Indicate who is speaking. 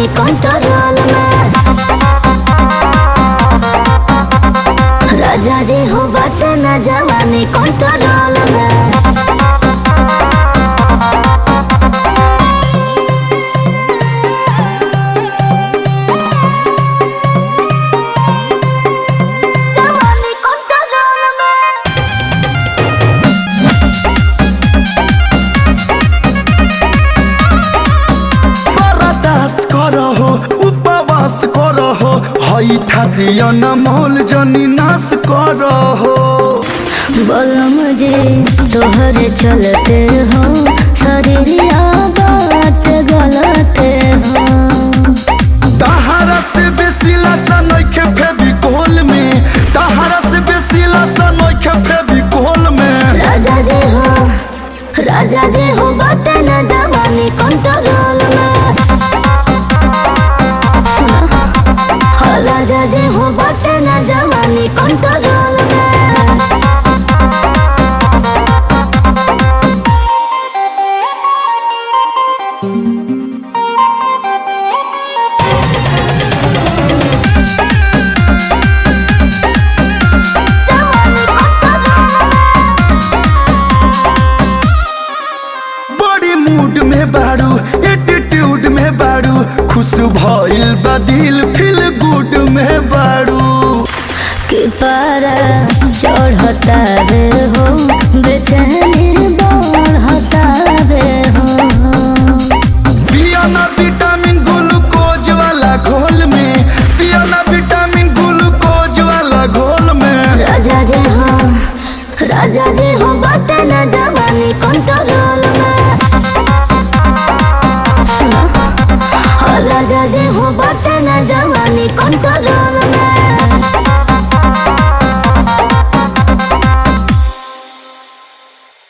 Speaker 1: control में राजा जी हो बट न जवानी कंट्रोल में जवानी कंट्रोल में
Speaker 2: बरदास करहो उपवास करहो हई खातिया न मोल जनी नाश करहो
Speaker 1: बोलो मुझे तोहरे चलते हो शरीरिया बात गलते हो
Speaker 2: तहारा से बेसी लसन नइखे फेविकोल में तहारा से बेसी लसन नइखे फेविकोल में
Speaker 1: राजा जी हो राजा जी हो बात न जवानी कंट्रोल में सुना हो राजा जी हो बात न जवानी कंट्रोल में
Speaker 2: बड़ी मूड में बाड़ू एटीट्यूड में बाड़ू खुश भइल बा दिल फील गुड में बाड़ू
Speaker 1: कि पारा चढ़ता रे हो बेचैन